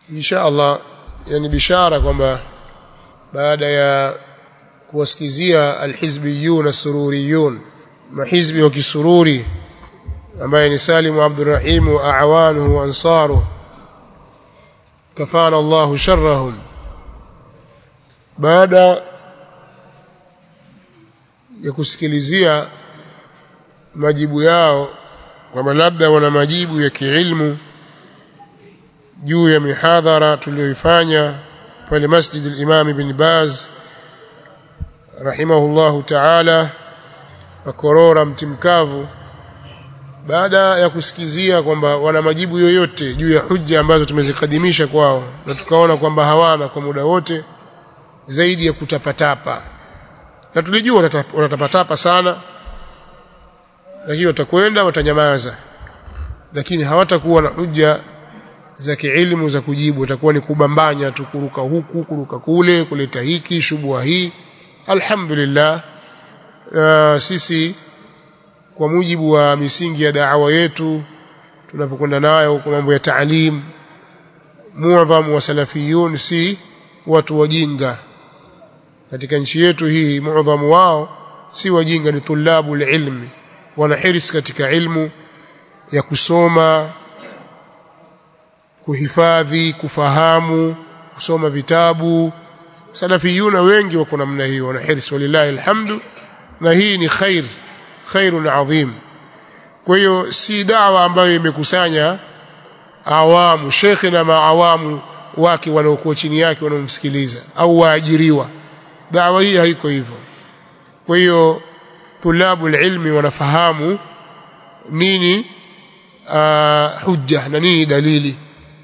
insha Allah yani bishara kwamba baada ya kuwasikizia alhizbiyun asururiyun mahizbi wa kisururi ambaye ni Salim Abdurrahim wa awanuhu wa ansaru kafana Allah sharrahum baada ya kusikilizia majibu yao kwamba labda wana majibu ya kiilmu juu ya mihadhara tuliyoifanya pale Masjid al-Imam Ibn Baz rahimahullahu ta'ala Makorora mtimkavu baada ya kusikizia kwamba wana majibu yoyote juu ya hujja ambazo tumezikadimisha kwao na tukaona kwamba hawana kwa muda wote zaidi ya kutapatapa na tulijua watatapatapa sana lakini watakwenda watanyamaza lakini hawatakuwa na hujja za kiilmu za kujibu watakuwa ni kubambanya tu kuruka huku kuruka kule kuleta hiki shubua hii alhamdulillah uh, sisi kwa mujibu wa misingi ya da'wa yetu tunapokwenda nayo kwa mambo ya taalim muadhamu wa salafiyun si watu wajinga katika nchi yetu hii muadhamu wao si wajinga ni tulabu ilmi wana hiris katika ilmu ya kusoma kuhifadhi kufahamu kusoma vitabu salafiyuna wengi wako namna hiyo wana hiris walillahi alhamdu na hii ni khair khairun adhim kwa hiyo si dawa ambayo imekusanya awamu shekhe na maawamu wake wanaokuwa chini yake wanaomsikiliza au waajiriwa dawa hii haiko hivyo kwa hiyo tulabu ilmi wanafahamu nini uh, hujja na nini dalili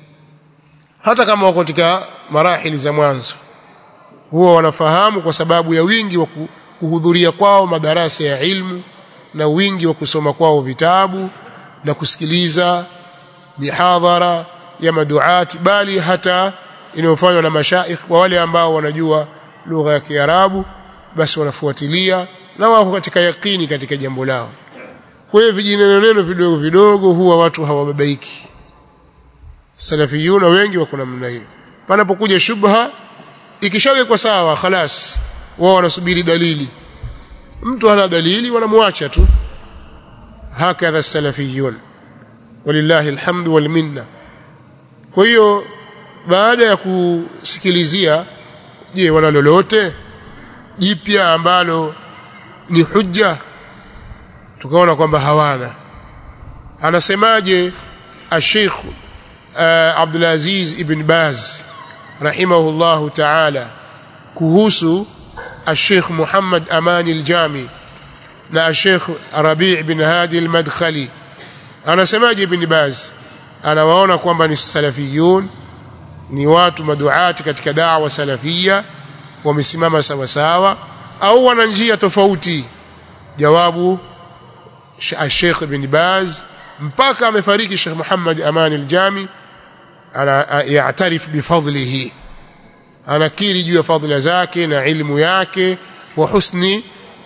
hata kama wako katika marahili za mwanzo huwa wanafahamu kwa sababu ya wingi wa kuhudhuria kwao madarasa ya ilmu na wingi wa kusoma kwao vitabu na kusikiliza mihadhara ya maduati bali hata inayofanywa na mashaikh kwa wale ambao wanajua lugha ya Kiarabu basi wanafuatilia na wako katika yakini katika jambo lao kwa hiyo vijineno neno vidogo vidogo huwa watu hawababaiki salafiyuna wengi wako namna hiyo panapokuja shubha ikishawekwa sawa khalas wao wanasubiri dalili mtu hana dalili wanamwacha tu hakadha salafiyun walillahi alhamdu wal minna kwa hiyo baada ya kusikilizia je wana lolote jipya ambalo ni hujja tukaona kwamba hawana anasemaje الشيخ عبد العزيز ابن باز رحمه الله تعالى kuhusu الشيخ محمد أمان الجامي na الشيخ ربيع بن هادي المدخلي anasemaje ibn Baz anawaona kwamba ni salafiyun ni watu maduati katika da'wa salafia wamesimama sawa sawa au wana njia tofauti jawabu Sheikh ibn Baz mpaka amefariki Sheikh Muhammad Aman al-Jami ana yaatarif bifadlihi anakiri juu ya fadhila zake na ilmu yake wa husni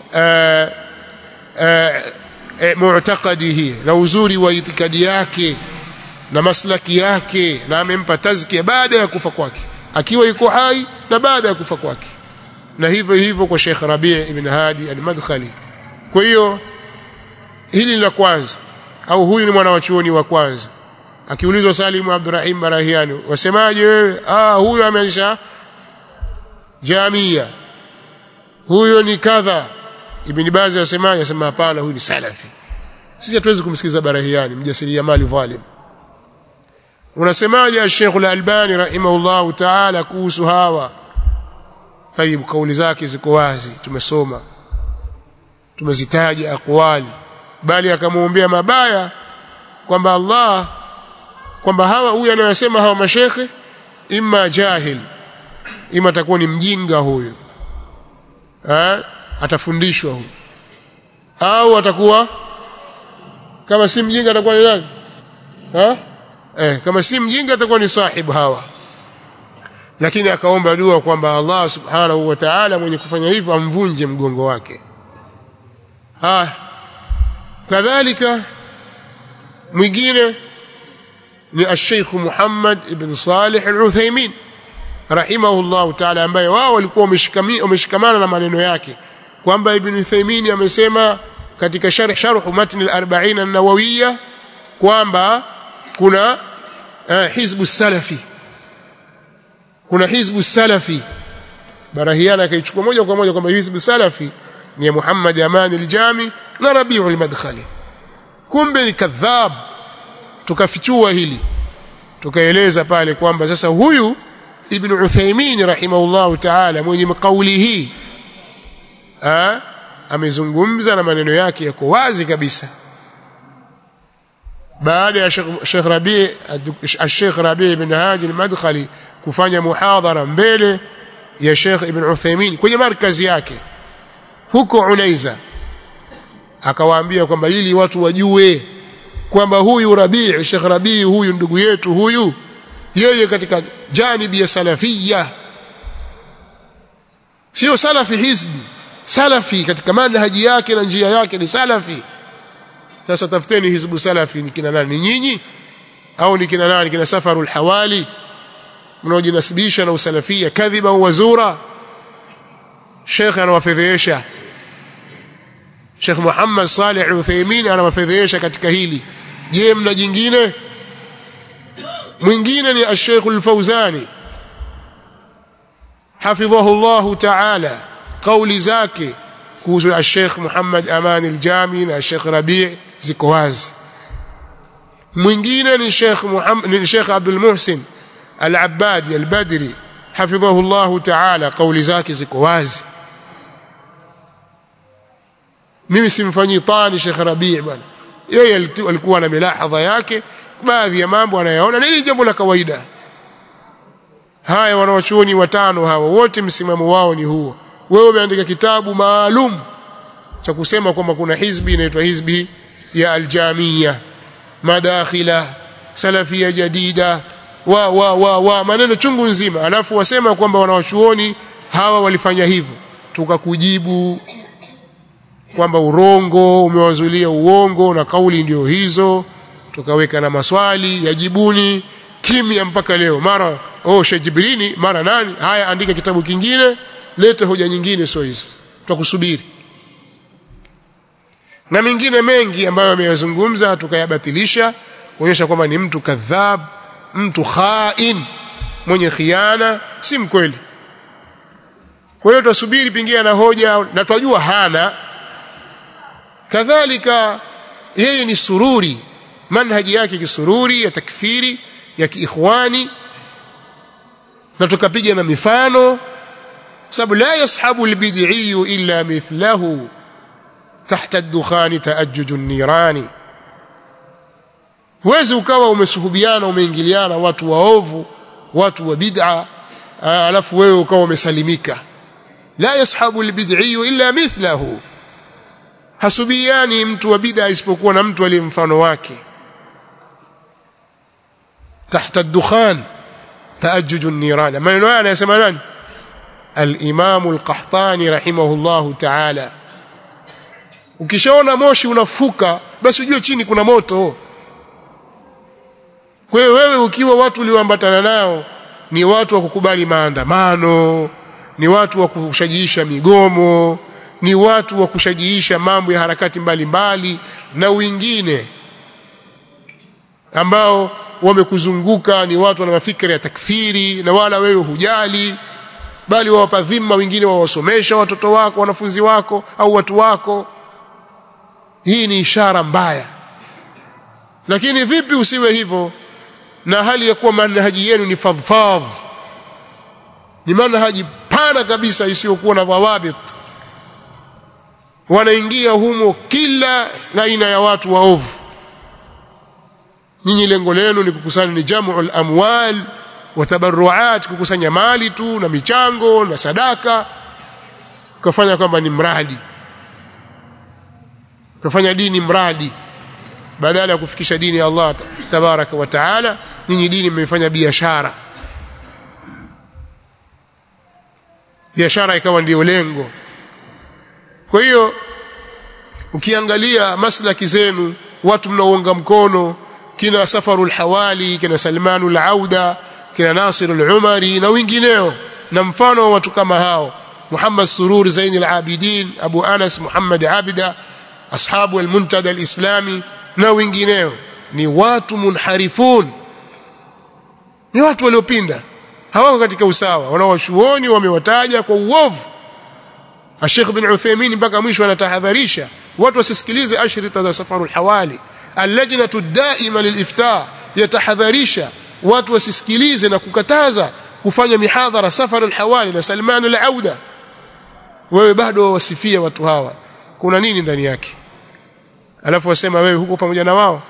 mu'taqadihi na uzuri wa itikadi yake na maslaki yake na amempa tazkia baada ya kufa kwake akiwa yuko hai na baada ya kufa kwake na hivyo hivyo kwa Sheikh Rabi' ibn Hadi al-Madkhali kwa hiyo hili la kwanza au huyu ni mwana wa chuoni wa kwanza akiulizwa Salimu Abdurrahim Barahiani wasemaje wewe ah huyu ameanzisha jamia huyo ni kadha Ibn Baz asemaje asema hapana huyu ni salafi sisi hatuwezi kumsikiza Barahiani mjasiriamali dhalim unasemaje Sheikh Al-Albani rahimahullahu ta'ala kuhusu hawa tayib kauli zake ziko wazi tumesoma tumezitaja aqwali bali akamwombea mabaya kwamba Allah kwamba hawa huyu anayosema hawa mashekhe imma jahil ima atakuwa ni mjinga huyu ha? atafundishwa huyu au atakuwa kama si mjinga atakuwa ni nani ha? eh, kama si mjinga atakuwa ni sahibu hawa lakini akaomba dua kwamba Allah subhanahu wa ta'ala mwenye kufanya hivyo amvunje mgongo wake ha kadhalika mwingine ni al-Sheikh Muhammad ibn Salih al-Uthaymeen rahimahullah ta'ala ambaye wao walikuwa wameshikamana na maneno yake kwamba Ibn Uthaymeen amesema katika sharh sharh matn al-40 an-nawawiyya kwamba kuna uh, hizbu salafi kuna hizbu salafi barahiana akaichukua moja kwa moja kwamba hizbu salafi ni Muhammad Aman al-Jami na Rabi'u al-Madkhali kumbe ni kadhab tukafichua hili tukaeleza pale kwamba sasa huyu Ibn Uthaymeen rahimahullah ta'ala mwenye kauli hii amezungumza na maneno yake yako wazi kabisa baada ya Sheikh Rabi Sheikh Rabi ibn Hadi al-Madkhali kufanya muhadhara mbele ya Sheikh Ibn Uthaymeen kwenye markazi yake huko Unaiza akawaambia kwamba ili watu wajue kwamba huyu Rabi Sheikh Rabi huyu ndugu yetu huyu yeye katika janibi ya salafia sio salafi hizbi salafi katika manhaji yake na njia yake ni salafi sasa tafuteni hizbu salafi ni kina nani nyinyi au ni kina nani kina safarul hawali mnaojinasibisha na usalafia kadhiba wa zura Sheikh anawafedhesha Sheikh Muhammad Salih Al-Uthaymeen anawafedhesha katika hili je mna jingine mwingine ni Sheikh Al-Fauzani hafidhahu Allah ta'ala kauli zake kuhusu Sheikh Muhammad Aman al-Jami na Sheikh Rabi' ziko wazi mwingine ni Sheikh Muhammad ni Sheikh Abdul Muhsin Al-Abbadi Al-Badri hafidhahu Allah ta'ala kauli zake ziko wazi mimi simfanyii tani Sheikh Rabi' bwana yeye alikuwa na milahadha yake baadhi ya mambo anayaona ni jambo la kawaida haya wanawachuoni watano hawa wote msimamo wao ni huo wewe umeandika kitabu maalum cha kusema kwamba kuna hizbi inaitwa hizbi ya aljamia madakhila salafia jadida wa wa wa wa maneno chungu nzima alafu wasema kwamba wanawachuoni hawa walifanya hivyo tukakujibu kwamba urongo umewazulia uongo na kauli ndio hizo tukaweka na maswali yajibuni kimya mpaka leo mara oh shajibrini mara nani haya andika kitabu kingine lete hoja nyingine sio hizo tutakusubiri na mengine mengi ambayo ameyazungumza tukayabatilisha kuonyesha kwamba ni mtu kadhab mtu khain mwenye khiana si mkweli kwa hiyo tutasubiri pingia na hoja na twajua hana kadhalika yeye ni sururi manhaji yake kisururi ya takfiri ya kiikhwani na tukapiga na mifano sababu la yashabu albid'i illa mithlahu tahta ad-dukhan ta'ajjuj an-nirani huwezi ukawa umesuhubiana umeingiliana watu waovu watu wa bid'a alafu wewe ukawa umesalimika la yashabu albid'i illa mithlahu hasubiani mtu wa bid'a isipokuwa na mtu aliye mfano wake tahta ad-dukhan ta'ajjuj an-niran maneno haya anayasema nani al-imam al-qahtani rahimahullahu ta'ala ukishaona moshi unafuka basi ujue chini kuna moto kwa hiyo wewe ukiwa watu ulioambatana nao ni watu wa kukubali maandamano ni watu wa kushajiisha migomo ni watu wa kushajiisha mambo ya harakati mbalimbali mbali, na wengine ambao wamekuzunguka ni watu wana mafikira ya takfiri na wala wewe hujali bali wawapa dhima wengine wawasomesha watoto wako wanafunzi wako au watu wako hii ni ishara mbaya lakini vipi usiwe hivyo na hali ya kuwa manhaji yenu ni fadhfadh ni manhaji pana kabisa isiyokuwa na dhawabit wanaingia humo kila aina ya watu waovu nyinyi lengo lenu ni kukusanya ni jam'ul amwal wa tabarruat kukusanya mali tu na michango na sadaka kufanya kwamba ni mradi kufanya dini mradi badala ya kufikisha dini ya Allah tabaraka wa taala nyinyi dini mmefanya biashara biashara ikawa ndiyo lengo kwa hiyo ukiangalia maslaki zenu watu mnaounga mkono kina safarul hawali kina salmanul auda kina nasirul umari na wengineo na mfano wa watu kama hao Muhammad Surur Zain al-Abidin Abu Anas Muhammad Abida ashabu al-Muntada al-Islami na wengineo ni watu munharifun ni watu waliopinda hawako katika usawa wanaoshuoni wamewataja kwa uovu Sheikh bin Uthaymeen mpaka mwisho anatahadharisha watu wasisikilize ashrita za safarul hawali allajnatu daima lilifta yatahadharisha watu wasisikilize na kukataza kufanya mihadhara safarul hawali na Salman al-Auda wewe bado wasifia watu hawa kuna nini ndani yake alafu wasema wewe huko pamoja na wao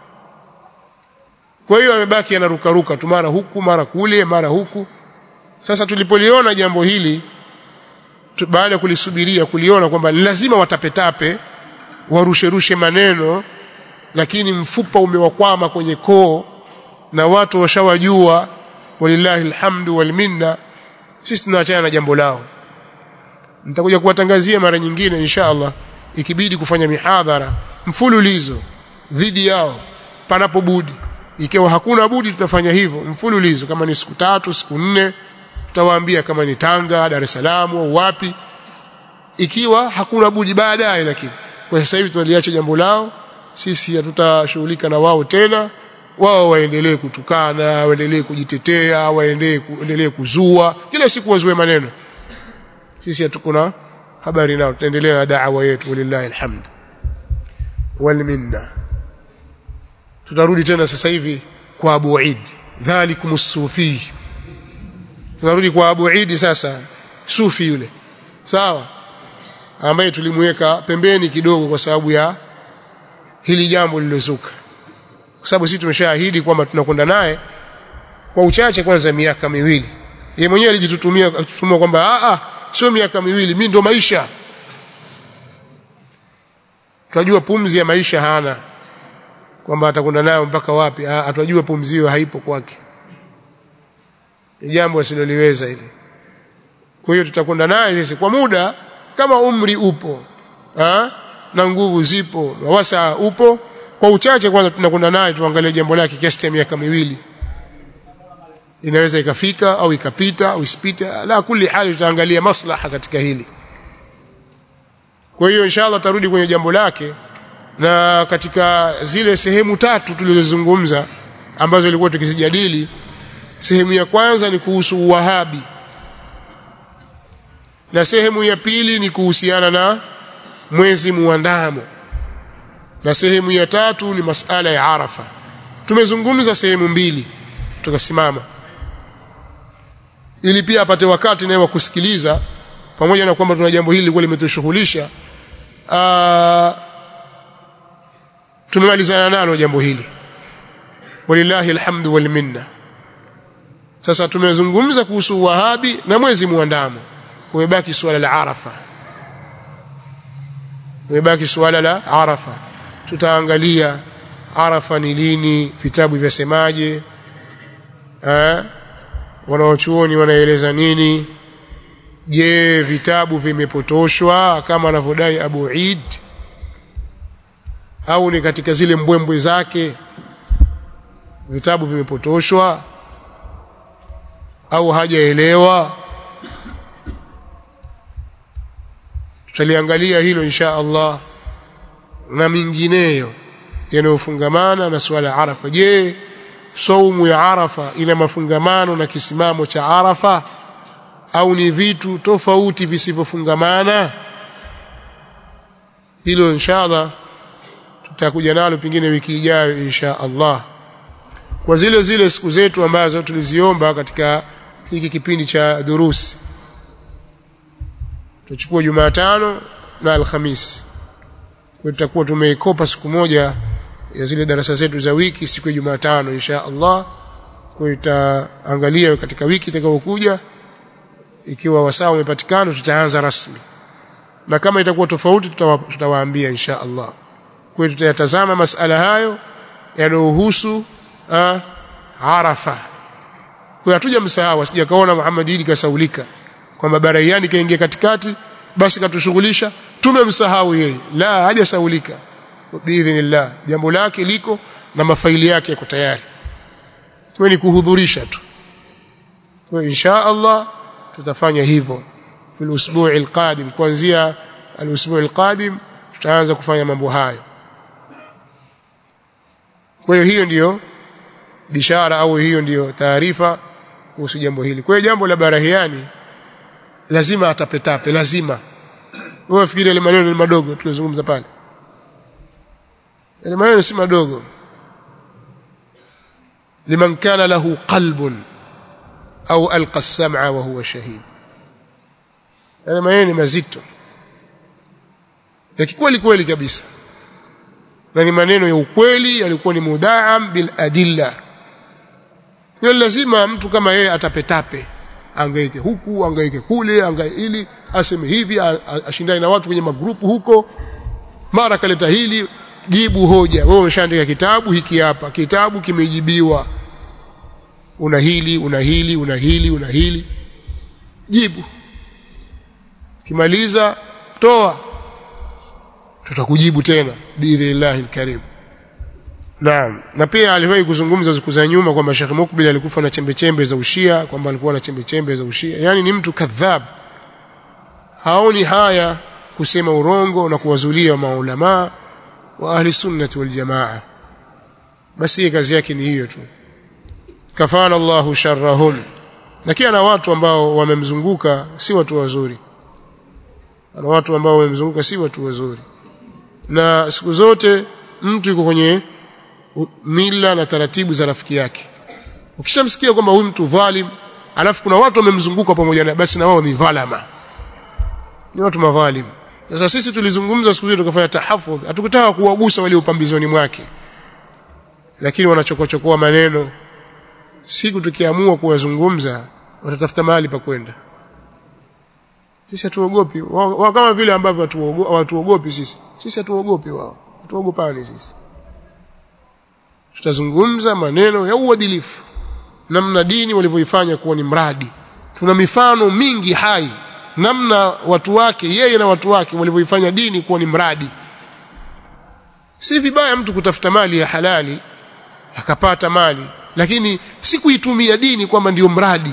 kwa hiyo amebaki anarukaruka tu mara huku mara kule mara huku sasa tulipoliona jambo hili tu, baada ya kulisubiria kuliona kwamba lazima watapetape warusherushe maneno lakini mfupa umewakwama kwenye koo na watu washawajua walillahi alhamdu wal minna sisi tunaachana na jambo lao nitakuja kuwatangazia mara nyingine insha Allah ikibidi kufanya mihadhara mfululizo dhidi yao panapobudi ikiwa hakuna budi tutafanya hivyo mfululizo kama ni siku tatu siku nne tutawaambia kama ni Tanga Dar es Salaam au wapi ikiwa hakuna budi baadaye lakini kwa sasa hivi tunaliacha jambo lao sisi hatutashughulika na wao tena wao waendelee kutukana waendelee kujitetea waendelee kuzua kila siku wazue maneno sisi hatukuna habari nao tutaendelea na da'wa yetu walillahi alhamd wal minna tutarudi tena sasa hivi kwa Abu Eid dhalikum sufi tunarudi kwa Abu Eid sasa sufi yule sawa ambaye tulimweka pembeni kidogo kwa sababu ya hili jambo lililozuka kwa sababu sisi tumeshaahidi kwamba tunakwenda naye kwa uchache kwanza miaka miwili yeye mwenyewe alijitutumia tutumia kwamba a a sio miaka miwili mimi ndo maisha tunajua pumzi ya maisha hana kwamba atakwenda nayo mpaka wapi atajua pumzi hiyo haipo kwake ni jambo asiloliweza ile kwa hiyo tutakwenda naye sisi kwa muda kama umri upo ha? na nguvu zipo na wasa upo kwa uchache kwanza tunakwenda naye tuangalie jambo lake kiasi cha miaka miwili inaweza ikafika au ikapita au isipite la kuli hali tutaangalia maslaha katika hili kwa hiyo inshallah tarudi kwenye jambo lake na katika zile sehemu tatu tulizozungumza ambazo ilikuwa tukizijadili sehemu ya kwanza ni kuhusu uwahabi na sehemu ya pili ni kuhusiana na mwezi muandamo na sehemu ya tatu ni masala ya Arafa tumezungumza sehemu mbili tukasimama ili pia apate wakati naye wa kusikiliza pamoja na kwamba tuna jambo hili lilikuwa limetushughulisha tumemalizana nalo jambo hili walillahi alhamdu wal minna sasa tumezungumza kuhusu wahabi na mwezi muandamo kumebaki suala la arafa kumebaki suala la arafa tutaangalia arafa ni lini vitabu vyasemaje eh wanaochuoni wanaeleza nini je vitabu vimepotoshwa kama anavyodai Abu Eid au ni katika zile mbwembwe zake vitabu vimepotoshwa au hajaelewa tutaliangalia hilo insha Allah na mingineyo yanayofungamana na swala Arafa je saumu ya Arafa ina mafungamano na kisimamo cha Arafa au ni vitu tofauti visivyofungamana hilo inshallah tutakuja nalo pengine wiki ijayo insha Allah kwa zile zile siku zetu ambazo tuliziomba katika hiki kipindi cha durusi tuchukue Jumatano na Alhamisi kwa tutakuwa tumeikopa siku moja ya zile darasa zetu za wiki siku ya Jumatano insha Allah kwa tutaangalia katika wiki itakayokuja ikiwa wasaa umepatikana tutaanza rasmi na kama itakuwa tofauti tutawaambia insha Allah kwa tutayatazama masala hayo yanayohusu Arafa kwa hatuja msahau asije kaona Muhammad Idi kasaulika kwamba baraiani kaingia katikati basi katushughulisha tumemsahau yeye la hajasaulika biidhnillah jambo lake liko na mafaili yake yako tayari kwa ni kuhudhurisha tu kwa insha Allah tutafanya hivyo fil usbu'i alqadim kuanzia al-usbu' alqadim tutaanza kufanya mambo hayo kwa hiyo hiyo ndiyo bishara au hiyo ndiyo taarifa kuhusu jambo hili kwa hiyo jambo la barahiani lazima atapetape lazima wewe fikiri ile maneno ni madogo tulizungumza pale ile maneno si madogo liman kana lahu qalbun au alqa as-sam'a wa huwa shahid ile maneno ni mazito ya kweli kweli kabisa na ni maneno ya ukweli yalikuwa ni mudaam bil adilla kwa lazima mtu kama yeye atapetape angaike huku angaike kule angaike ili aseme hivi ashindane na watu kwenye magrupu huko mara kaleta hili jibu hoja wewe umeshaandika kitabu hiki hapa kitabu kimejibiwa una hili una hili una hili una hili jibu kimaliza toa tutakujibu tena biidhnillahi alkarim Naam. Na pia aliwahi kuzungumza siku za nyuma kwamba Sheikh Mukbil alikufa na chembe chembe za ushia, kwamba alikuwa na chembe chembe za ushia. Yaani ni mtu kadhab. Haoni haya kusema urongo na kuwazulia maulama wa ahli sunnati wal jamaa. Basi kazi yake ni hiyo tu. Kafana Allahu sharrahum. Lakini ana watu ambao wamemzunguka si watu wazuri. Ana watu ambao wamemzunguka si watu wazuri. Na siku zote mtu yuko kwenye mila na taratibu za rafiki yake ukishamsikia kwamba huyu mtu dhalim alafu kuna watu wamemzunguka pamoja na basi na wao ni dhalama ni watu madhalim sasa sisi tulizungumza siku hiyo tukafanya tahafudh hatukutaka kuwagusa wale upambizoni mwake lakini wanachokochokoa maneno siku tukiamua kuwazungumza watatafuta mahali pa kwenda sisi hatuogopi wao kama vile ambavyo hatuogopi sisi sisi hatuogopi wao hatuogopani sisi tutazungumza maneno ya uadilifu namna dini walivyoifanya kuwa ni mradi tuna mifano mingi hai namna watu wake yeye na watu wake walivyoifanya dini kuwa ni mradi si vibaya mtu kutafuta mali ya halali akapata mali lakini si kuitumia dini kwamba ndiyo mradi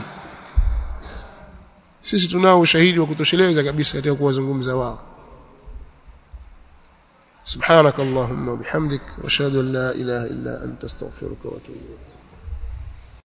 sisi tunao ushahidi wa kutosheleza kabisa katika kuwazungumza wao سبحانك اللهم وبحمدك واشهد ان لا اله الا انت استغفرك واتوب اليك